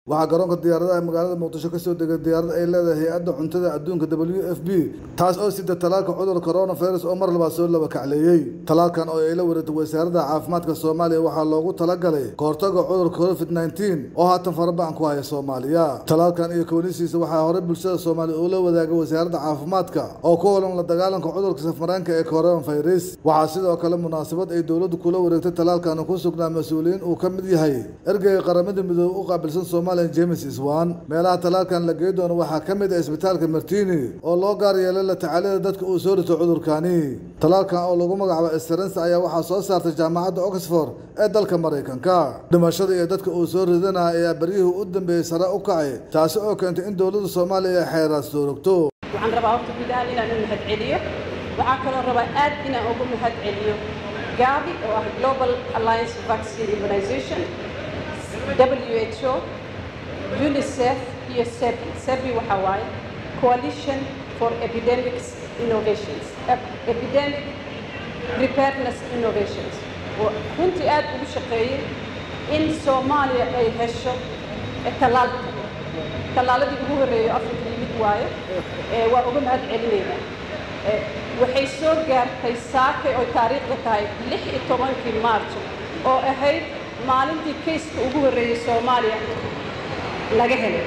waxaa garoonka diyaaradaha magaalada muqdisho ka soo degay diyaarad ay leedahay hay-adda cuntada adduunka w f b taas oo sida talaalka cudurka coronavirus oo mar labaad soo laba kacleeyey talaalkan oo ay la wareegtay wasaaradda caafimaadka soomaaliya waxaa loogu talagalay kahortaga cudurka covid nneteen oo haatan farabacan ku haya soomaaliya talaalkan iyo kownisiisa waxaa horey bulshada soomaaliya uu la wadaagay wasaaradda caafimaadka oo ku holan la dagaalanka cudurka safmareenka ee coronavirus waxaa sidoo kale munaasabad ay dowladdu kula wareegtay talaalkan ku sugnaa mas-uuliyiin uu ka mid yahay ergeyga qaramada midoobe u qaabilsan soomaaliya james iswan meelaha talaalkan la gey doono waxaa ka mid ah isbitaalka martini oo loo gaar yeelay la tacaalida dadka uu soo rito cudurkani talaalkan oo lagu magacaabo esterens ayaa waxaa soo saartay jaamacadda oxford ee dalka maraykanka dhimashada iyo dadka uu soo ridanaya ayaa beryihii u dambeeyey sare u kacay taasi oo keentay in dowladda soomaaliya ay xeeraad soo rogto waxaan rabaa horta guud ahaan inaan u mahad celiyo waxaan kaloo rabaa aad inaan ugu mahad celiyo gavi oo ah global alliance vaccine immunization who unicef iyo sebi sebi waxa waaye coalition for epidemics innovations epidemic preparedness innovations oo runtii aad ugu shaqeeyey in soomaaliya ay hesho tallaalka tallaaladii ugu horreeyay afrika yimid waaye waa uga mahad celinaynaa waxay soo gaartay saakay oo taariikhda tahay lix iyo tobankii maarjo oo ahayd maalintii kayska ugu horreeyey soomaaliya laga helay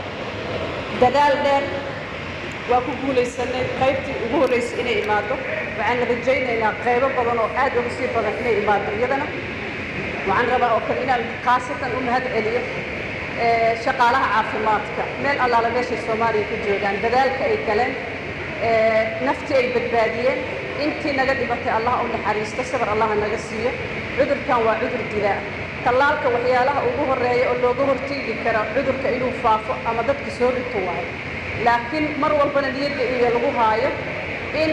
dadaal dheer waa ku guulaysanay qaybtii ugu horraysay inay imaado waxaan rajaynaynaa qaybo badan oo aad uga sii badan inay imaado iyadana waxaan rabaa oo kale inaan khaasatan u mahad celiyo shaqaalaha caafimaadka meel allaala meeshay soomaaliya ku joogaan dadaalka ay galeen naftii ay badbaadiyeen intii naga dhibatay allah u naxariisto sabar allaha naga siiyo cudurkan waa cudur dilaa tallaalka waxyaalaha ugu horreeya oo looga horteegi kara cudurka inuu faafo ama dadka soo rito waayo laakiin mar walbana niyadda iyo lagu haayo in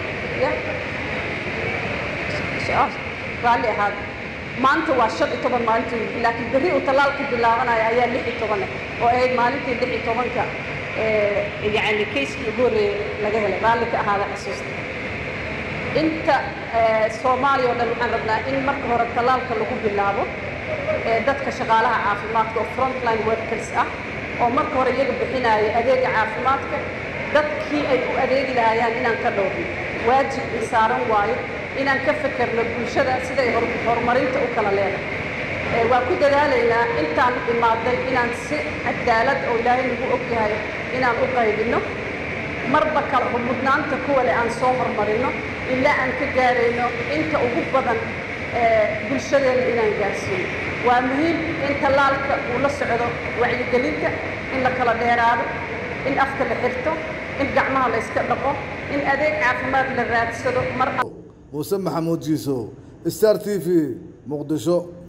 raalli ahaada maanta waa shan iyo toban maalintii laakiin berri uu tallaalka bilaabanayo ayaa lix iyo toban oo ahayd maalintii lix iyo tobanka yacni kayskii ugu horreeyay laga helay raalli ka ahaada xasuusta inta soomaaliya oo dhan waxaan rabnaa in marka hore tallaalka lagu bilaabo dadka shaqaalaha caafimaadka oo frontline workers ah oo marka hore iyaga bixinaya adeega caafimaadka dadkii ay u adeegi lahayaan inaan ka dhowrno waajib i saaran waayo inaan ka fekerno bulshada siday horumarinta u kala leedahay waa ku dadaalaynaa intaan imaaday inaan si cadaalad oo ilaahay nagu og yahay inaan u qaybinno marba kala mudnaanta kuwale aan soo hormarino ilaa aan ka gaarayno inta ugu badan bulshadeena inaan gaarsiino waa muhiim in tallaalka uu la socdo wacyigelinta in la kala dheeraado in afka la xirto in gacmaha la yska dhaqo in adeeg caafimaad la raadsado mar muuse maxamuud jiiso star t v muqdisho